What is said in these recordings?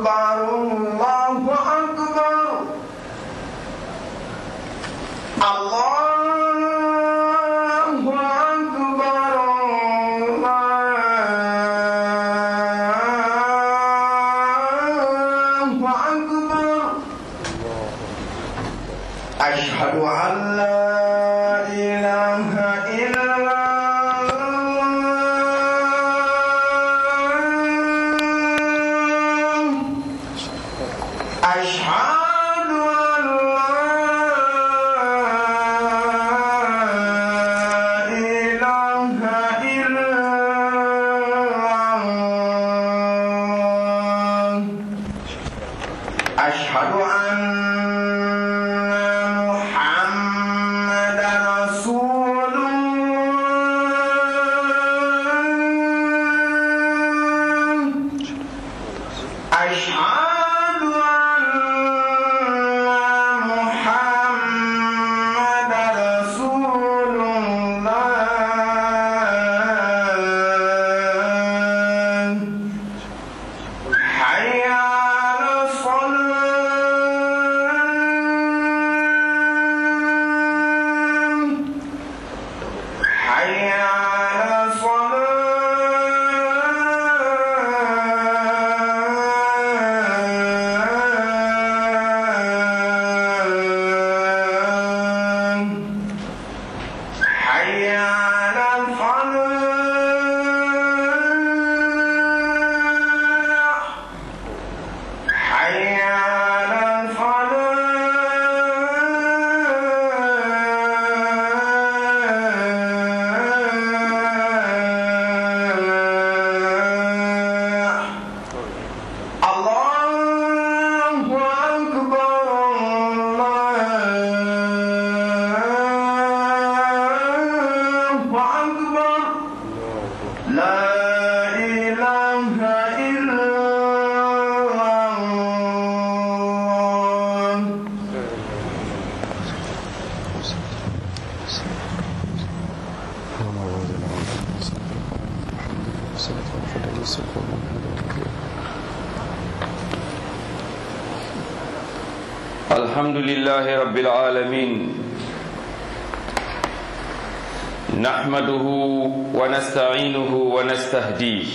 أكبر الله أكبر الله أكبر الله أكبر أشهد أن لا إله إلا الله أشهد أن لا إله إلا الله أشهد أن محمدا رسول الله أشهد أن محمدا رسول الله حي على الصلاة حي على الصلاة حي على الفلاح حي على الفلاح الله أكبر الله أكبر لا إله إلا الله الحمد لله رب العالمين نحمده ونستعينه ونستهديه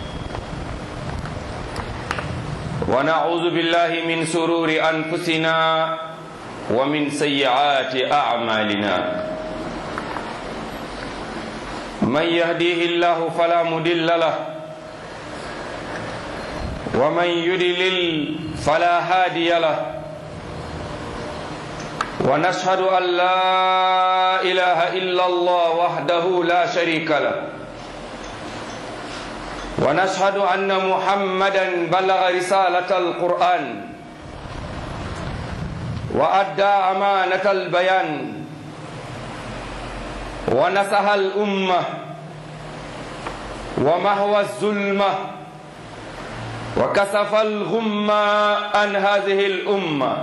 ونعوذ بالله من سرور أنفسنا ومن سيئات أعمالنا من يهديه الله فلا مضل له ومن يضلل فلا هادي له ونشهد أن لا إله إلا الله وحده لا شريك له ونشهد أن محمدا بلغ رسالة القرآن وأدى أمانة البيان ونصح الأمة ومهوى الظلمة وكسف الغمة عن هذه الأمة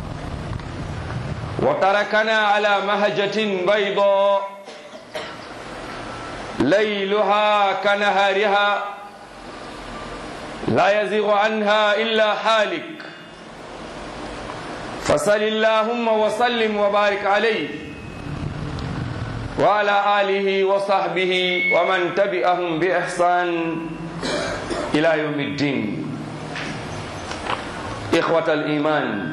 وتركنا على مهجة بيضاء ليلها كنهارها لا يزيغ عنها إلا حالك فصل اللهم وسلم وبارك عليه وعلى آله وصحبه ومن تبعهم بإحسان إلى يوم الدين إخوة الإيمان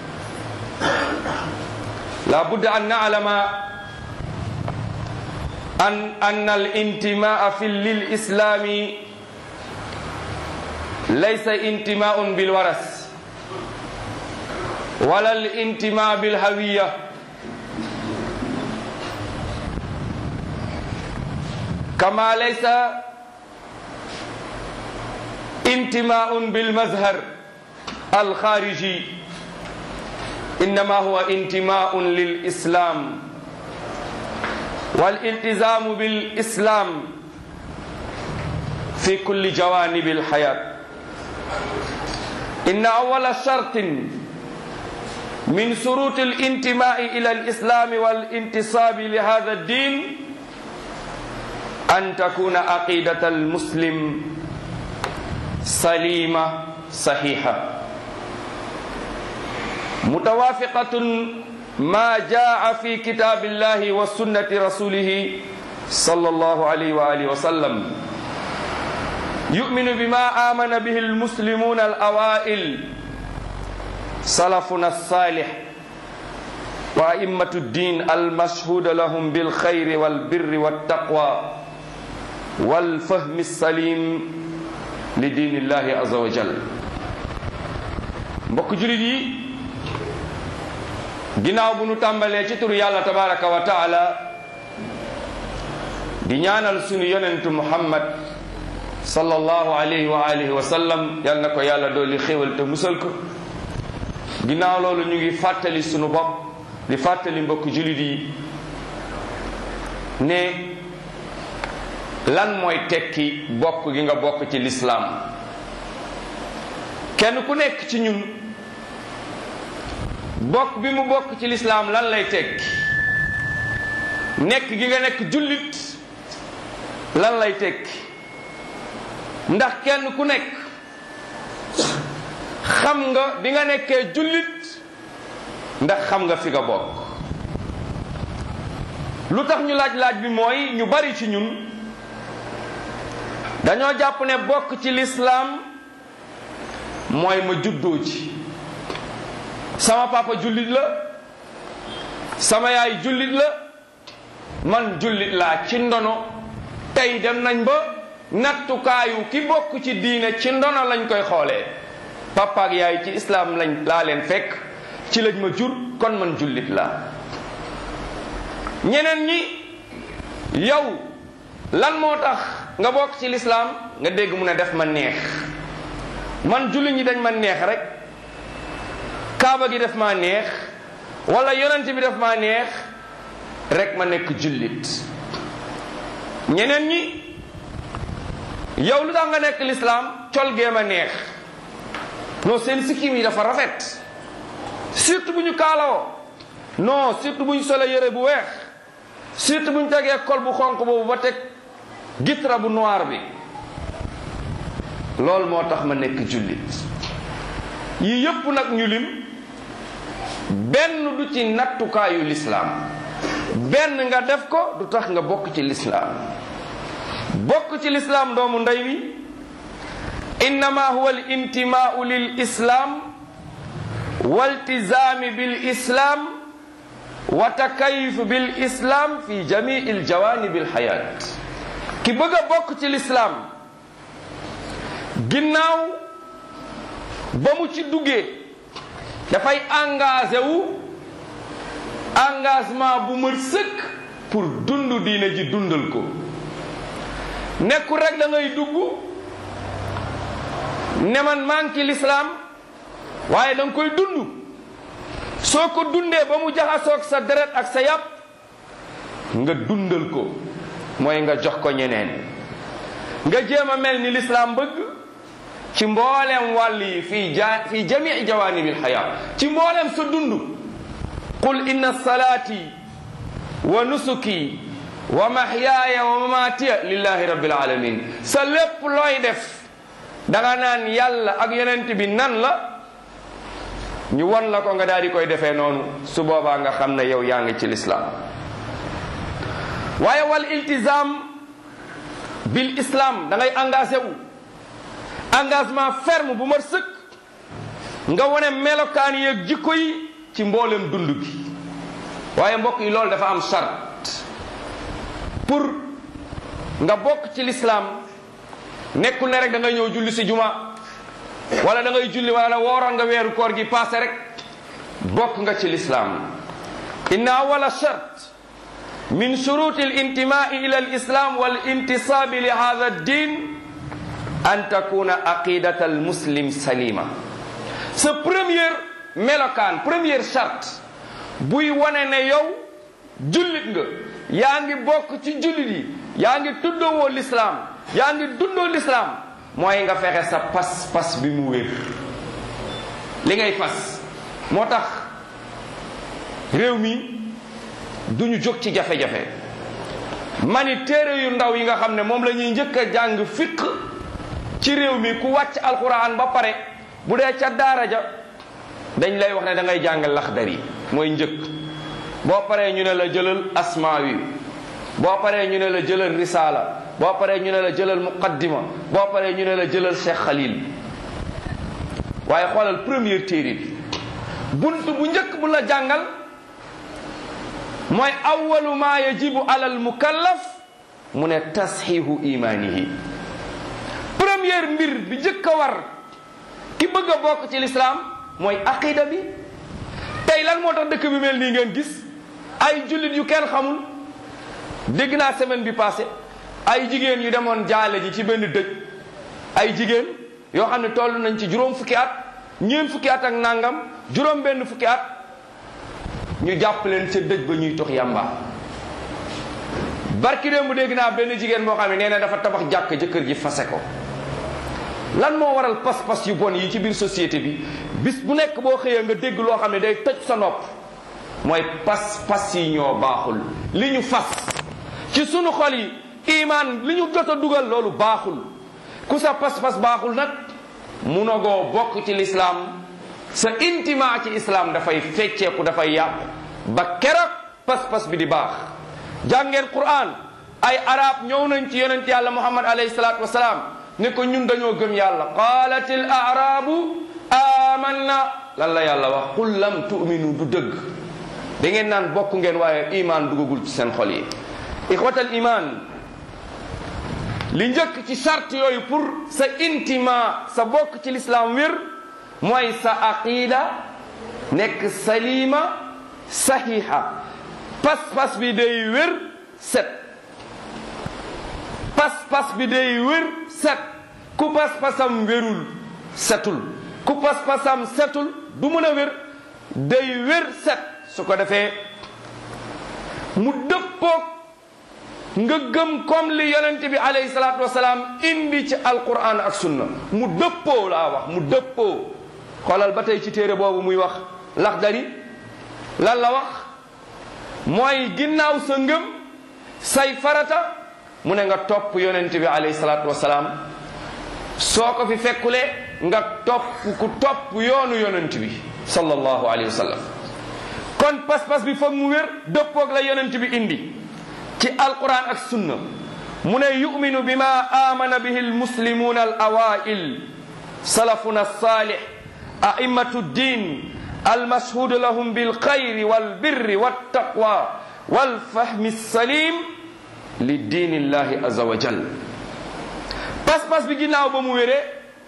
لا بد أن نعلم أن أن الانتماء في للإسلام ليس انتماء بالورث ولا الانتماء بالهوية كما ليس انتماء بالمظهر الخارجي إنما هو انتماء للإسلام والالتزام بالإسلام في كل جوانب الحياة إن أول شرط من شروط الانتماء إلى الإسلام والانتصاب لهذا الدين أن تكون عقيدة المسلم سليمة saxiixa mutawaafiqatun ma jaa fi kitaabillahi wa sunnati rasulihi sallallahu alayhi wa alihi wa sallam يؤمن بما آمن به المسلمون الأوائل سلفنا الصالح وأئمة الدين المشهود لهم بالخير والبر والتقوى والفهم السليم لدين الله عز وجل mbokk julit yi ginnaaw bu nu tàmbalee ci turu yàlla tabaraka wa taala di ñaanal sunu yonentu muhammad sallallahu alayhi wa alihi wa sallam yal na ko yàlla dolli xéwal te musal ko ginnaaw loolu ñu ngi fàttali sunu bopp di fàttali mbokk julit yi ne lan mooy tekki bokk gi nga bokk ci lislaam kenn ku nekk ci ñun bokk bi mu bokk ci lislaam lan lay tekki nekk gi nga nekk jullit lan lay tekki ndax kenn ku nekk xam nga bi nga nekkee jullit ndax xam nga fi nga bokk lu tax ñu laaj laaj bi mooy ñu bari ci ñun dañoo jàpp ne bokk ci lislaam mooy ma juddoo ci sama papa jullit la sama yaay jullit la man jullit laa ci ndono tey dem nañ ba nattukaayu ki bokk ci diine ci ndono lañ koy xoolee papa ak yaay ci islaam lañ laa leen fekk ci lañ ma jur kon man jullit laa ñeneen ñi yow lan moo tax nga bokk ci lislaam nga dégg mu ne def ma neex man jullit ñi dañ ma neex rek kaaba gi def ma neex wala yonent bi def ma neex rek ma nekk jullit ñeneen ñi yow lu tax nga nekk lislaam col gee ma neex non seen sikkim yi dafa rafet surtout bu ñu kaalawoo non surtout bu ñu sole yére bu weex surtout bu ñu tegee kol bu xonq boobu ba teg gitra bu noir bi loolu moo tax ma nekk jullit yii yépp nag ñu lim benn du ci nattukaayu lislaam benn nga def ko du tax nga bokk ci lislaam bokk ci lislaam doomu ndey wi innama huwa al intimaau lil islaam waltizaami bil islaam wa takayuf bil islaam fi jamii al jawaanib al xayaat ki bëgg a bokk ci lislaam ginnaaw ba mu ci duggee dafay engagé wu engagement bu mër sëkk pour dund diine ji dundal ko nekkul rek da ngay dugg ne man maa ngi ci lislaam waaye da nga koy dund soo ko dundee ba mu jaxasoog sa deret ak sa yàpp nga dundal ko mooy nga jox ko ñeneen nga jéem a mel ni lislaam bëgg ci mbooleem wàll yi fii ja fii jamii jawaanibil xayaa ci mbooleem sa dund qul inna salaati wa nusuki wa mahyaaya wa mamaatiya lillahi rabbil alamin sa lépp looy def danga naan yàlla ak yonent bi nan la ñu won la ko nga daal di koy defee noonu su boobaa nga xam ne yow yaa ngi ci lislaam waaye wal iltizam bil islam da ngay engagé wu engagement ferme bu mat sëkk nga wone melokaan yeeg jikko yi ci mboolem dund gi waaye mbokk yi loolu dafa am charte pour nga bokk ci lislaam nekkul ne rek da ngay ñëw julli si juma wala da ngay julli wala wooroon nga weeru koor gi passé rek bokk nga ci lislaam inna awala charte min shuruti alintimai ila alislam walintisabi li hada addin an takuna aqidata almuslim salima sa première melokaan première charte buy wane ne yow jullit nga yaa ngi bokk ci jullit yi yaa ngi tuddoo lislaam yaa ngi dundoo lislaam mooy nga fexe sa pas-pas bi mu wér li ngay fas moo tax réew mi duñu jóg ci jafe-jafe mani téere yu ndaw yi nga xam ne moom la ñuy njëkk a jàng fiq ci réew mi ku wàcc alquran ba pare bu dee ca daara ja dañ lay wax ne da ngay jàng laxdari mooy njëkk boo paree ñu ne la jëlal asmaawi boo paree ñu ne la jëlal risaala boo paree ñu ne la jëlal muqaddima boo paree ñu ne la jëlal cheikh xalil waaye xoolal première téere bi bunt bu njëkk bu la jàngal mooy awalu ma yajibu alal mukallaf mu ne tasxiihu imaanihi première mbir bi njëkk a war ki bëgg a bokk ci lislaam mooy aqida bi tey lan moo tax dëkk bi mel nii ngeen gis ay jullit yu kenn xamul dégg naa semaine bi passé ay jigéen yu demoon jaale ji ci benn dëj ay jigéen yoo xam ne toll nañ ci juróom fukki at ñeent fukki at ak nangam juróom benn fukki at ñu jàpp leen ca dëj ba ñuy tox yàmba barki démb bu dégg naa benn jigéen boo xam ne nee na dafa tabax jàkk jëkkër ji fase ko lan moo waral pas-pas yu bon yi ci biir société bi bis bu nekk boo xëyee nga dégg loo xam ne day toj sa nopp mooy pas-pas yi ñoo baaxul li ñu fas ci sunu xol yi imaan li ñu jot a dugal loolu baaxul ku sa pas-pas baaxul nag munagoo bokk ci lislaam sa intima ci islam dafay fecceeku dafay yàqu ba keroog pas-pas bi di baax jàngeen quran ay arab ñëw nañ ci yonent yàlla muhammad alayhi salaatu wasalaam ne ko ñun dañoo gëm yàlla qaalat al arabu amanna lan la yàlla wax qul lam tu'minu du dëgg da ngeen naan bokk ngeen waaye iman dugagul ci seen xol yi ixwatal iman li njëkk ci charte yooyu pour sa intima sa bokk ci l'islam wér mooy sa aqida nekk salima sahiha pas-pas bi day wér set pas-pas bi day wér set ku pas-pasam wérul setul ku pas-pasam setul du mën a wér day wér set su ko defee mu dëppoog nga gëm comme li yonent bi alayhi salaatu wasalaam indi ci alquran ak sunna mu dëppoo laa wax mu dëppoo xoolal ba tey ci téere boobu muy wax laxdari lan la wax mooy ginnaaw sa ngëm say farata mu ne nga topp yonent bi alayhi salaatu wasalaam soo ko fi fekkulee nga topp ku topp yoonu yonent bi sallallahu alayhi wa sallam kon pas-pas bi foog mu wér dëppoog la yonent bi indi ci alquran ak sunna mu ne yuminu bima amana bihi almuslimuna al awail salafuna alsalih a'immatu ddin almashhudu lahum bilxayri walbirri waltaqwa walfahmi alsalim li diini illahi aza wa jal pas-pas bi ginnaaw ba mu wéree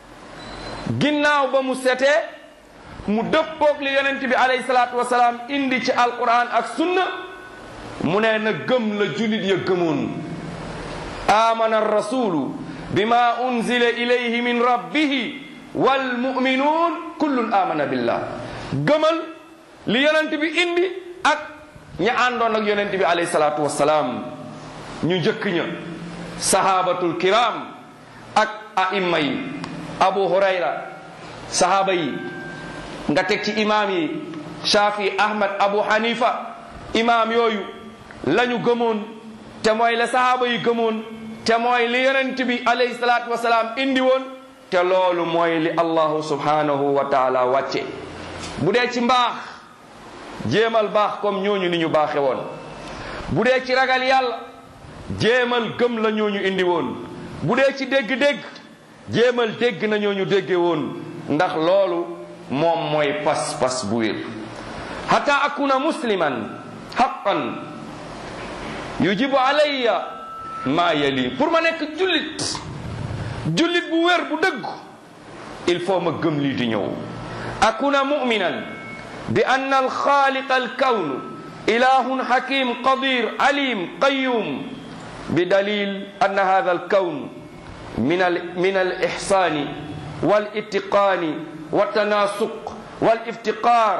ginnaaw ba mu setee mu dëppoog li yonent bi alayhi salaatu wasalaam indi ci alquran ak sunna mu ne na gëm la julit ya gëmoon amana rasulu bima unzila ilayhi min rabbihi walmuminuun kullun amana billah gëmal li yonent bi indi ak ña àndoon ak yonent bi alayhi salaatu wasalaam ñu njëkk ña sahabatul kiram ak aimma yi abu hurayra sahaba yi nga teg ci imaam yi shafi ahmad abu hanifa imaam yooyu lañu gëmoon te mooy la sahaba yi gëmoon te mooy li yonent bi alayhi salaatu wasalaam indi woon te loolu mooy li allahu subhanahu wa taala wàcce bu dee ci mbaax jéemal baax comme ñooñu ni ñu baaxe woon bu dee ci ragal yàlla jéemal gëm la ñooñu indi woon bu dee ci dégg-dégg jéemal dégg na ñooñu dégge woon ndax loolu moom mooy pas-pas bu wér hatta akuna musliman haqqan yujibu alayya maa yali pour ma nekk jullit jullit bu wér bu dëgg il faut ma gëm lii di ñëw akuna muminan bi ann alxaaliq alkawn ilahun hakim qadir alim qayum bi dalil ann hada alkawn min al min alixsani walittiqaani waltanasuq waliftiqaar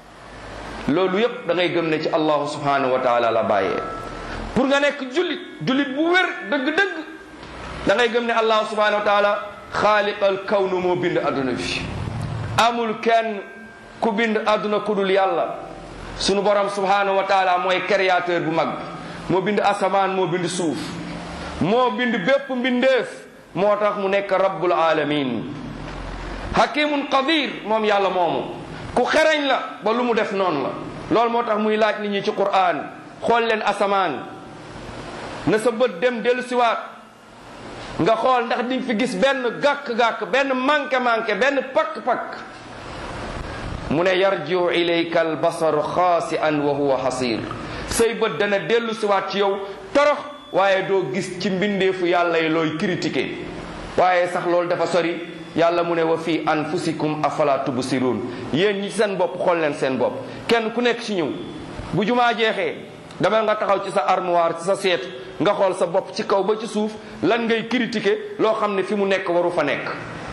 loolu yépp da ngay gëm ne ci allahu subhanahu wa taala la bàyyee pour nga nekk jullit jullit bu wér dëgg-dëgg da ngay gëm ne allahu subhanahu wa taala xaaliqal kawnu moo bind adduna bi amul kenn ku bind adduna ku dul yàlla sunu borom subhanahu wa taala mooy créateur bu mag moo bind asamaan moo bind suuf moo bind bépp mbindeef moo tax mu nekk rabbul alamin hakimun qadir moom yàlla moomu ku xereñ la ba lu mu def noonu la loolu moo tax muy laaj nit ñi ci Qur'an xool leen asamaan na sa bët dem dellu siwaat nga xool ndax di nga fi gis benn gàkk-gàkk benn manqué-manqué benn pakk-pakk mu ne yarjiu ilayka albasaru xaasi'an wa huwa xasir say bët dana dellu siwaat ci yow torox waaye doo gis ci mbindeefu yàlla yi looy critiqué waaye sax loolu dafa sori yàlla mu ne wa fi anfusikum afala tubsirun yéen ñi seen bopp xool leen seen bopp kenn ku nekk ci ñëw bu jumaa jeexee dama nga taxaw ci sa armoire ci sa seetu nga xool sa bopp ci kaw ba ci suuf lan ngay critiqué loo xam ne fi mu nekk waru fa nekk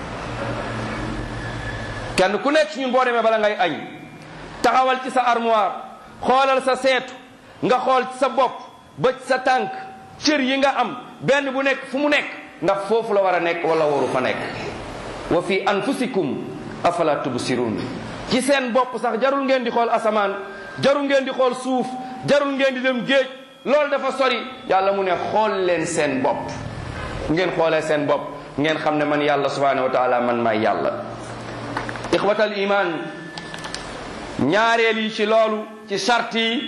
kenn ku nekk ci ñun boo demee bala ngay añ taxawal ci sa armoire xoolal sa seetu nga xool ci sa bopp ba ci sa tànk cër yi nga am benn bu nekk fu mu nekk ndax foofu la war a nekk wala waru fa nekk wa fi anfusikum afala tubsirun ci seen bopp sax jarul ngeen di xool asamaan jarul ngeen di xool suuf jarul ngeen di dem géej loolu dafa sori yàlla mu ne xool leen seen bopp ngeen xoolee seen bopp ngeen xam ne man yàlla subhanahu wa taala man maay yàlla ixwatal iman ñaareel yi ci loolu ci sart yi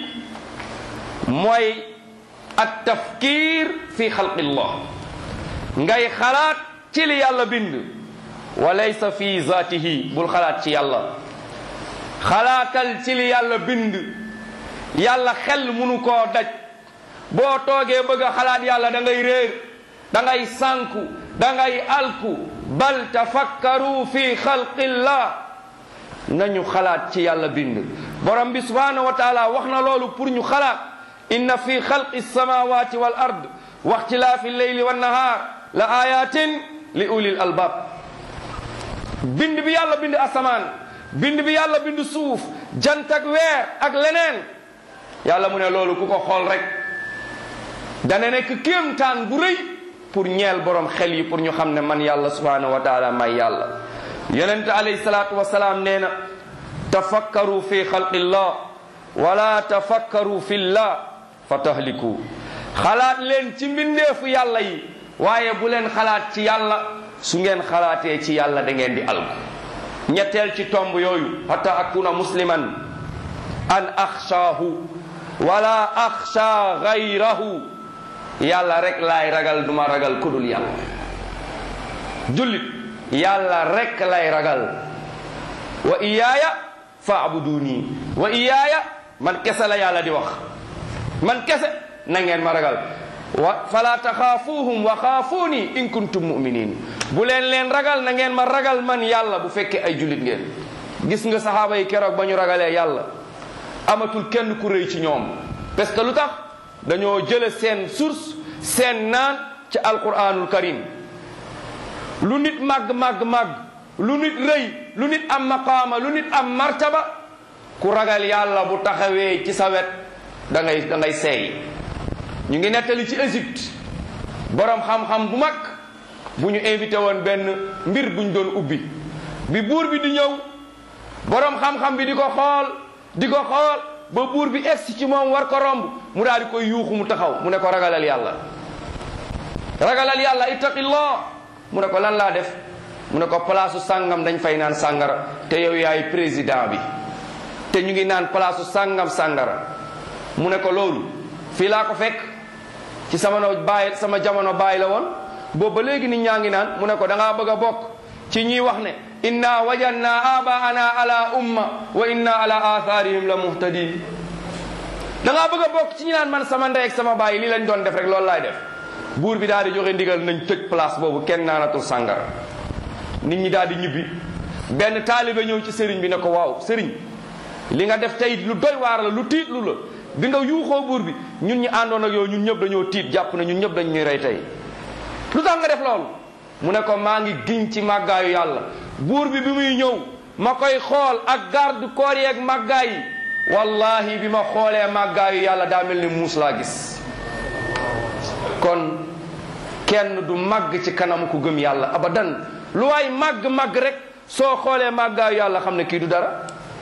mooy at tafkir fi xalqillah ngay xalaat ci li yàlla bind wa laysa fi zaatihi bul xalaat ci yàlla xalaatal ci li yàlla bind yàlla xel munu koo daj boo toogee bëgg a xalaat yàlla da ngay réer da ngay sànku da ngay alku bal tafakkaru fi xalqillah nañu xalaat ci yàlla bind borom bi subhanahu wa taala wax na loolu pour ñu xalaat inna fi xalqi samawati wal ard wa ixtilaafi lleyli wannahaar la ayatin li ulil albab bind bi yàlla bind asamaan bind bi yàlla bind suuf jant ak weer ak leneen yàlla mu ne loolu ku ko xool rek dana nekk kéemtaan bu rëy pour ñeel borom xel yi pour ñu xam ne man yàlla subhanahu wa taala may yàlla yonente alayhi salaatu wasalaam nee na tafakkaru fi xalqillah wala tafakkaru fillah fa tahliku xalaat leen ci mbindeefu yàlla yi waaye bu leen xalaat ci yàlla su ngeen xalaatee ci yàlla da ngeen di alku ñetteel ci tomb yooyu hatta akuna musliman an axshaahu wala axsha gayrahu yàlla rek laay ragal duma ragal kudul yàlla jullit yàlla rek lay ragal wa iyaaya faabuduni wa iyaaya man kese la yàlla di wax man kese na ngeen ma ragal wa fala taxaafuuhum wa xaafuuni in kuntum muminin bu leen leen ragal na ngeen ma ragal man yàlla bu fekkee ay jullit ngeen gis nga saxaaba yi keroog ba ñu ragalee yàlla amatul kenn ku rëy ci ñoom parce que lu tax dañoo jële seen source seen naan ci alquranul karim lu nit màgg màgg màgg lu nit rëy lu nit am maqaama lu nit am martaba ku ragal yàlla bu taxawee ci sa wet da ngay da ngay seey ñu ngi nettali ci Égypte borom xam-xam bu mag bu ñu invité woon benn mbir buñ doon ubbi bi buur bi di ñëw borom xam-xam bi di ko xool di ko xool ba buur bi egsi ci moom war ko romb mu daal di koy yuuxu mu taxaw mu ne ko ragalal yàlla ragalal yàlla ittaqillah mu ne ko lan laa def mu ne ko palaasu sàngam dañ fay naan sàngara te yow yaay président bi te ñu ngi naan palaasu sàngam sàngara mu ne ko loolu fii laa ko fekk ci sama no bàyyi sama jamono bàyyi la woon boobu ba léegi nit ñaa ngi naan mu ne ko da ngaa bëgg a bokk ci ñiy wax ne inna wajanna abaana ala umma wa inna ala atharihim la muhtadin da ngaa bëgg a bokk ci ñi naan man sama ndey ak sama bàyyi lii lañ doon def rek loolu laay def buur bi daal di joxe ndigal nañ tëj place boobu kenn naanatul sàngara nit ñi daal di ñibbi benn taalibe ñëw ci sëriñ bi ne ko waaw sëriñ li nga def tey lu doy waar la lu tiit lu la bi nga yuuxoo buur bi ñun ñi àndoon ak yow ñun ñëpp dañoo tiit jàpp na ñun ñëpp dañ ñuy rey tey lu tax nga def loolu mu ne ko maa ngi giñ ci màggaayu yàlla buur bi bi muy ñëw ma koy xool ak garde corps yi ak màggaay yi wallahi bi ma xoolee màggaayu yàlla daa mel ni muus laa gis kon kenn du màgg ci kanam ku gëm yàlla abadan lu waay màgg-màgg rek soo xoolee màggaayu yàlla xam ne kii du dara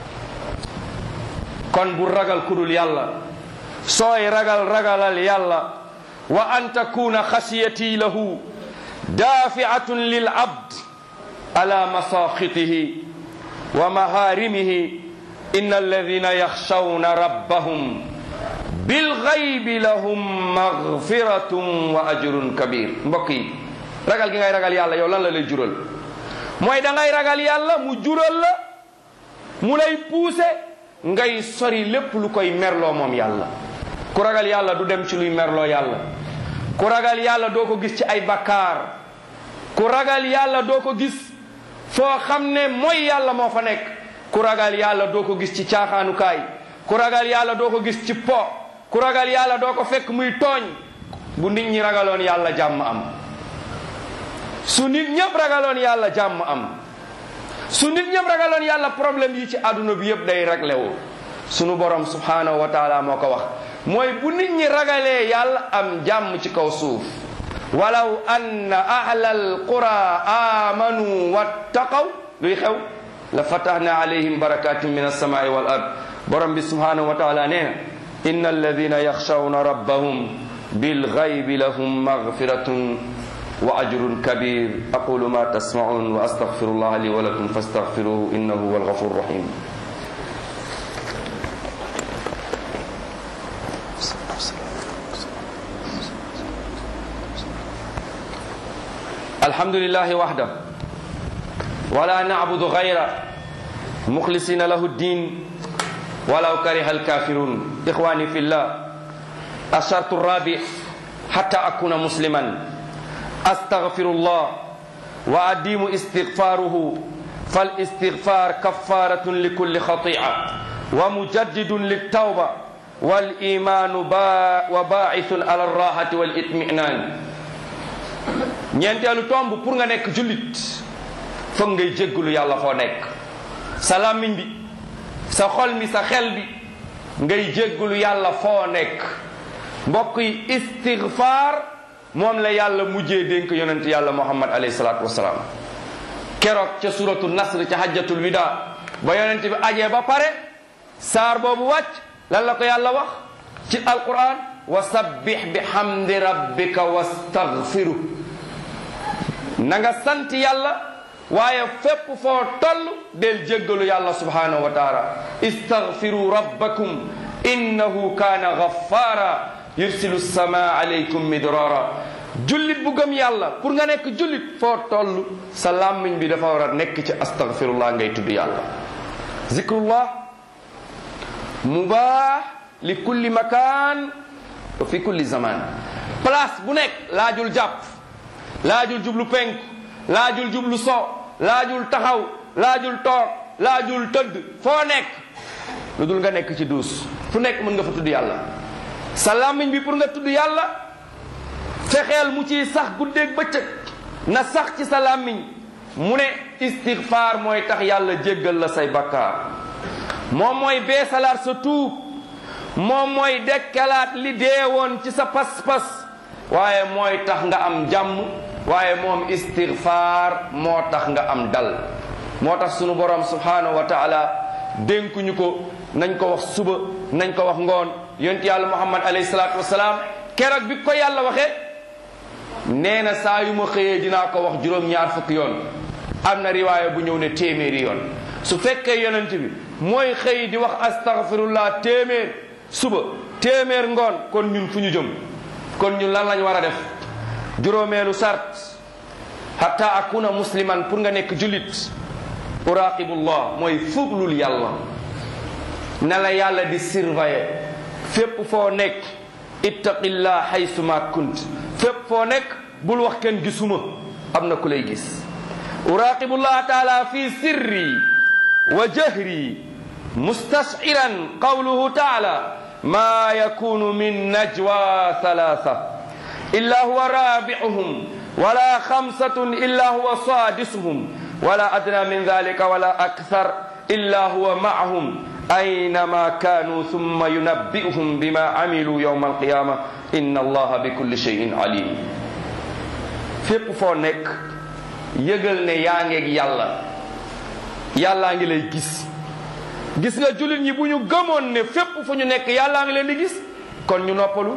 kon bu ragal kudul yàlla sooy ragal ragalal yàlla wa an takuna xasiyati lahu daafiatun lil abd ala masakhitihi wa maharimihi inna alladhina yakhshawna rabbahum bil ghaybi lahum maghfiratun wa ajrun kabir mbokk yi ragal gi ngay ragal yàlla yow lan la lay jural mooy da ngay ragal yàlla mu jural la mu lay pousser ngay sori lépp lu koy merloo moom yàlla ku ragal yàlla du dem ci luy merloo yàlla ku ragal yàlla doo ko gis ci ay bakkaar ku ragal yàlla doo ko gis foo xam ne mooy yàlla moo fa nekk ku ragal yàlla doo ko gis ci caaxaanukaay ku ragal yàlla doo ko gis ci po ku ragal yàlla doo ko fekk muy tooñ bu nit ñi ragaloon yàlla jàmm am su nit ñëpp ragaloon yàlla jàmm am su nit ñëpp ragaloon yàlla problème yi ci àdduna bi yëpp day réglé wu sunu borom subhanahu wa taala moo ko wax mooy bu nit ñi ragalee yàlla am jàmm ci kaw suuf walaw anna ahla alqura amanu wattaqaw luy xew la fatahna alayhim barakatin min alsamai wal ard borom bi subhanahu wa taala nee na inna alladina yaxshawna rabbahum bilgaybi lahum magfiratun wa ajrun kabir aqulu ma tasmaun wa astaghfirullah li wa lakum fastaghfiruhu innahu huwa alghafur rahim الحمد لله وحده ولا نعبد غيره مخلصين له الدين ولو كره الكافرون إخواني في الله الشرط الرابع حتى أكون مسلما أستغفر الله وأديم استغفاره فالاستغفار كفارة لكل خطيئة ومجدد للتوبة والإيمان با وباعث على الراحة والإطمئنان ñeenteelu tomb pour nga nekk jullit foog ngay jéggulu yàlla foo nekk sa làmmiñ bi sa xol mi sa xel bi ngay jéggulu yàlla foo nekk mbokk yi istigfaar moom la yàlla mujjee dénk yonent yàlla muhammad alayhi salaatu wasalaam keroog ca suratu nasr ca hajjatul wida ba yonent bi ajee ba pare saar boobu wàcc lan la ko yàlla wax ci alquran wa sabbih bi hamdi rabbika wastaghfiru na nga sant yàlla waaye fépp foo toll del jéggalu yàlla subhanahu wa taala istaghfiru rabbakum innahu kaana ghaffara yursilu sama alaykum midrara jullit bu gëm yàlla pour nga nekk jullit foo toll sa làmmiñ bi dafa war a nekk ci astaghfirullah ngay tudd yàlla zikrullah mubah li kulli makan wa fi kulli zaman place bu nekk laajul jàpp laajul jublu penku laajul jublu so laajul taxaw laajul toog laajul tëdd foo nekk lu dul nga nekk ci duus fu nekk mën nga fa tudd yàlla sa làmmiñ bi pour nga tudd yàlla fexeel mu ciy sax guddeeg bëccëg na sax ci sa làmmiñ mu ne istigfaar mooy tax yàlla jéggal la say bakkaar moom mooy beesalaat sa tuub moom mooy dekkalaat li deewoon ci sa pas-pas waaye mooy tax nga am jàmm waaye moom istigfaar moo tax nga am dal moo tax sunu borom subhanahu wa taala dénkuñu ko nañ ko wax suba nañ ko wax ngoon yonent yàlla muhammad alayhi salaatu wasalaam keroog bi ko yàlla waxee nee na saa yu ma xëyee dinaa ko wax juróom-ñaar fukki yoon am na riwaaya bu ñëw ne téeméeri yoon su fekkee yonent bi mooy xëy di wax astaghfirullah téeméer suba téeméer ngoon kon ñun fu ñu jëm kon ñun lan lañ war a def juróomeelu sart hatta akuna musliman pour nga nekk jullit uraqibullah mooy fuglul yàlla na la yàlla di surveiller fépp foo nekk ittaqillah haysuma kunt fépp foo nekk bul wax kenn gisuma am na ku lay gis uraqibullah taala fi sirri wa jahri mustashiran qawluhu taala ma yakunu min najwa thalatha إلا هو رابعهم ولا خمسة إلا هو سادسهم ولا أدنى من ذلك ولا أكثر إلا هو معهم أينما كانوا ثم ينبئهم بما عملوا يوم القيامة إن الله بكل شيء عليم fépp foo nekk yëgal ne yaa ngeeg yàlla yàllaa ngi lay gis gis nga jullit ñi bu ñu gëmoon ne fépp fu ñu nekk yàllaa ngi leen di gis kon ñu noppalu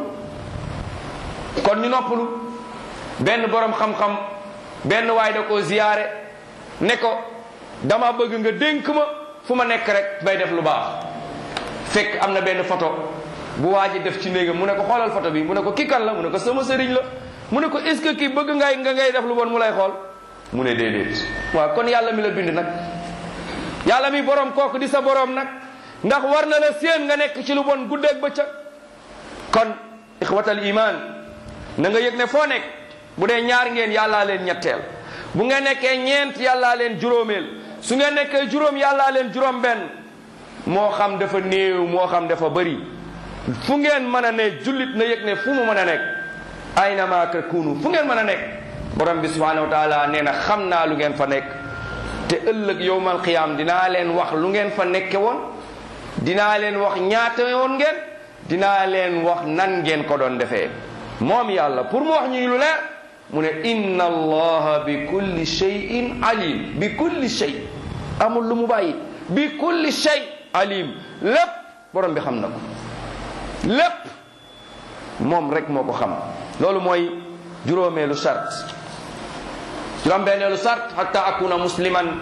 kon ñu noppalu benn borom xam-xam benn waay da ko ziyaare ne ko dama bëgg nga dénk ma fu ma nekk rek may def lu baax fekk am na benn photo bu waa ji def ci néegam mu ne ko xoolal photo bi mu ne ko kii kan la mu ne ko sama sëriñ la mu ne ko est ce que kii bëgg ngay nga ngay def lu bon mu lay xool mu ne déedéet waaw kon yàlla mi la bind nag yàlla mi borom kooku di sa borom nag ndax war na la séen nga nekk ci lu bon guddeeg bëccëg kon ixwatal iman na nga yëg ne foo nekk bu dee ñaar ngeen yàllaa leen ñetteel bu ngeen nekkee ñeent yàllaa leen juróomeel su ngeen nekkee juróom yàllaa leen juróom benn moo xam dafa néew moo xam dafa bëri fu ngeen mën a ne jullit na yëg ne fu mu mën a nekk aynama takunu fu ngeen mën a nekk borom bi subhanahu wa taala nee na xam naa lu ngeen fa nekk te ëllëg yowmal qiyaam dinaa leen wax lu ngeen fa nekke woon dinaa leen wax ñaata woon ngeen dinaa leen wax nan ngeen ko doon defee moom yàlla pour mu wax ñuy lu leer mu ne inna allaha bi kulli shay'in alim bi kulli shay amul lu mu bàyyi bi kulli shay alim lépp borom bi xam na ko lépp moom rek moo ko xam loolu mooy juróomeelu sart juróom-benneelu sart hatta akuna musliman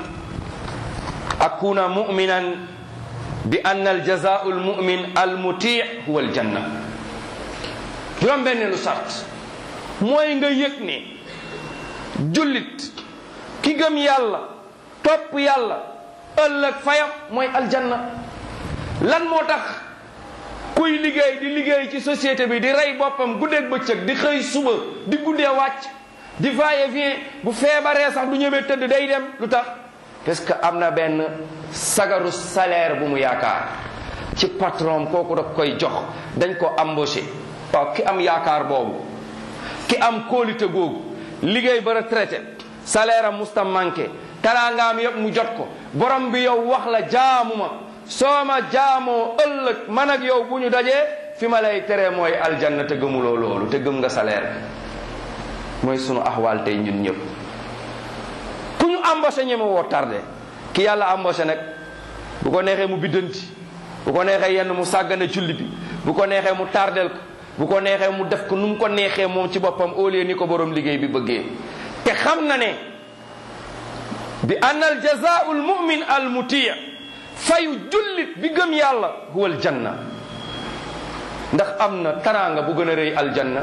akuna muminan bi anna aljazaau almumin almuti huwa aljanna juróom-benneelu sart mooy nga yëg ne jullit ki gëm yàlla topp yàlla ëllëg fayam mooy aljanna lan moo tax kuy liggéey di liggéey ci société bi di rey boppam guddeeg bëccëg di xëy suba di guddee wàcc di va-et-vient bu feebaree sax du ñëwee tëdd day dem lu tax parce que am na benn sagaru salaire bu mu yaakaar ci patron kooku da koy jox dañ ko embauché waaw ki am yaakaar boobu ki am kóolite googu liggéey ba retraité salaire am musta manqué taraangaam yëpp mu jot ko borom bi yow wax la jaamu ma soo ma jaamoo ëllëg man ak yow bu ñu dajee fi ma lay tere mooy aljanna te gëmuloo loolu te gëm nga salaire mooy sunu axwaal tey ñun ñëpp ku ñu embauché ñeme woo tardé ki yàlla embauché nag bu ko neexee mu biddanti bu ko neexee yenn mu sàggane julli bi bu ko neexee mu tardel ko bu ko neexee mu def ko nu mu ko neexee moom ci boppam au lieu ni ko borom liggéey bi bëggee te xam na ne bi anna al jazaau al mumin al mutia fayu jullit bi gëm yàlla huwa al janna ndax am na taraanga bu gën a rëy aljanna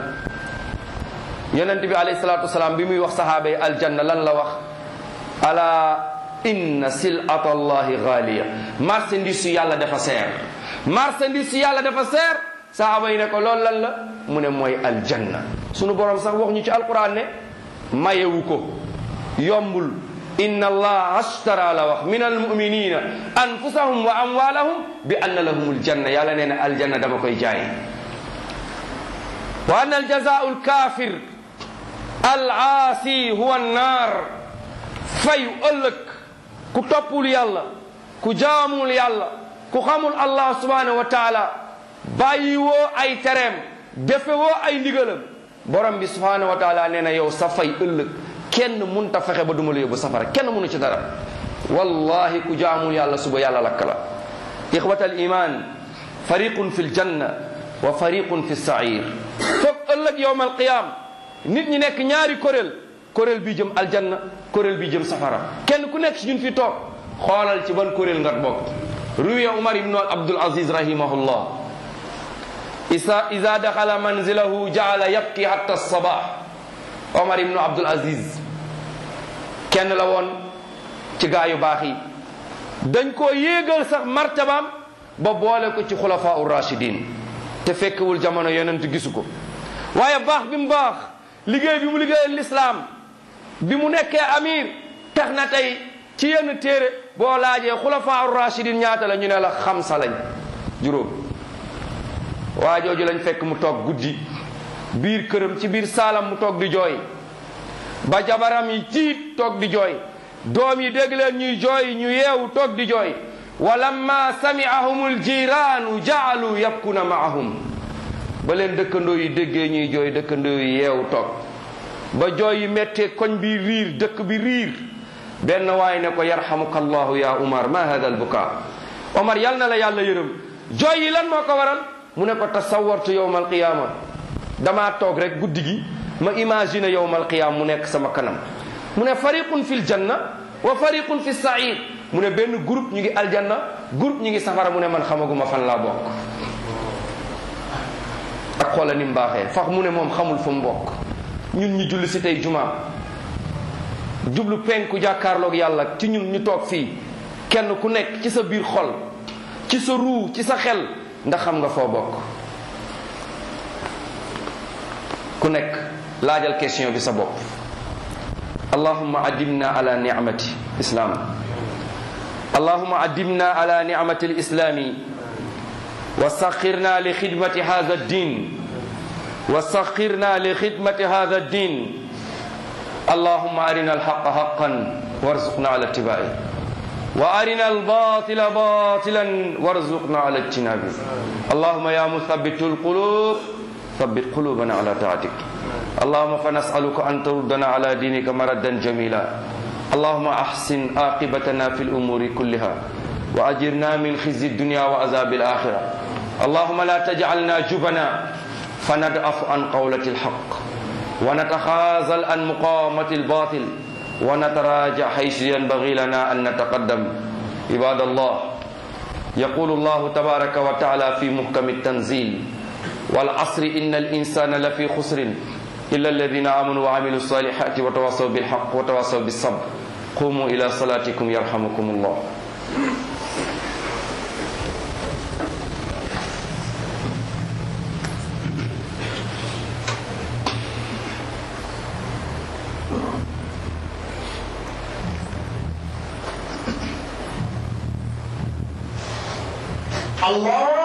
yonent bi alayhi salaatu wasalaam bi muy wax sahaaba yi aljanna lan la wax ala inna silata allahi gaaliya marchandise su yàlla dafa seer marchandise su yàlla dafa seer sahaaba yi ne ko loolu lan la mu ne mooy aljanna sunu borom sax wax ñu ci alquran ne mayewu ko yombul inna allah ashtara la wax min almuminina anfusahum wa amwalahum bi anna lahum aljanna yàlla nee na aljanna dama koy jaay wa anna aljazau alkafir alaasi huwa annar fayu ëllëg ku toppul yàlla ku jaamul yàlla ku xamul allah subhanahu wa taala bàyyi woo ay tereem defe woo ay ndigalam borom bi subhanahu wa taala nee na yow sa fay ëllëg kenn munta fexe ba duma la yóbbu safara kenn munu ci dara wallahi ku jaamul yàlla suba yàlla lakk la ixwatal iman fariqun fi ljanna wa fariqun fi sair foog ëllëg yowm alqiyam nit ñi nekk ñaari kuréel kuréel bi jëm aljanna kuréel bi jëm safara kenn ku nekk si ñun fi toog xoolal ci ban kuréel nga bokk ruya umar ibnu abdul aziz rahimahullah isa ida daxala manzilahu jaala yabki hatta sabah omar ibnu abdul aziz kenn la woon ci gaa yu baax yi dañ koo yéegal sax martabaam ba boole ko ci xulafaa ur rachidin te fekkewul jamono yonent gisu ko waaye baax bi mu baax liggéey bi mu liggéeyal lislaam bi mu nekkee amir tax na tey ci yenn téere boo laajee xulafaa ur rachidin ñaata la ñu ne la xamsa lañ juróom waa jooju lañ fekk mu toog guddi biir këram ci biir saalam mu toog di jooy ba jabaram yi tiit toog di jooy doom yi dégg leen ñuy jooy ñu yeewu toog di jooy wa lamma sami'ahum aljiraanu jaalu yabkuna maahum ba leen dëkkandoo yi déggee ñuy jooy dëkkandoo yi yeewu toog ba jooy yi méttee koñ bi riir dëkk bi riir benn waay ne ko yarhamuka allahu ya umar ma hada albuka omar yal na la yàlla yërëm jooy yi lan moo ko waral mu ne ko tasawartu yowma alqiyama damaa toog rek guddi gi ma imaginer yowmal qiyaam mu nekk sama kanam mu ne fariqun fil janna wa fariqun fi sair mu ne benn groupe ñu ngi aljanna groupe ñu ngi safara mu ne man xamaguma fan laa bokk ak xoola ni mu baaxee fax mu ne moom xamul fu mu bokk ñun ñu julli si tey jumaa jublu penku jàkkaarloog yàlla ci ñun ñu toog fii kenn ku nekk ci sa biir xol ci sa ruu ci sa xel ndax xam nga foo bokk ku nekk laajal question bi sa bopp allahumma addimna ala nicmati islam allahumma addimna ala nicmati lislami wa saxirna li xidmati hada ddin wa saxirna li xidmati hada ddin اللهم أرنا الحق حقا وارزقنا على اتباعه وأرنا الباطل باطلا وارزقنا على اجتنابه اللهم يا مثبت القلوب ثبت قلوبنا على طاعتك اللهم فنسألك أن تردنا على دينك مردا جميلا اللهم أحسن عاقبتنا في الأمور كلها وأجرنا من خزي الدنيا وعذاب الآخرة اللهم لا تجعلنا جبنا فندأف عن قولة الحق ونتخاذل عن مقاومة الباطل ونتراجع حيث ينبغي لنا أن نتقدم عباد الله يقول الله تبارك وتعالى في محكم التنزيل والعصر إن الإنسان لفي خسر إلا الذين آمنوا وعملوا الصالحات وتواصوا بالحق وتواصوا بالصبر قوموا إلى صلاتكم يرحمكم الله الله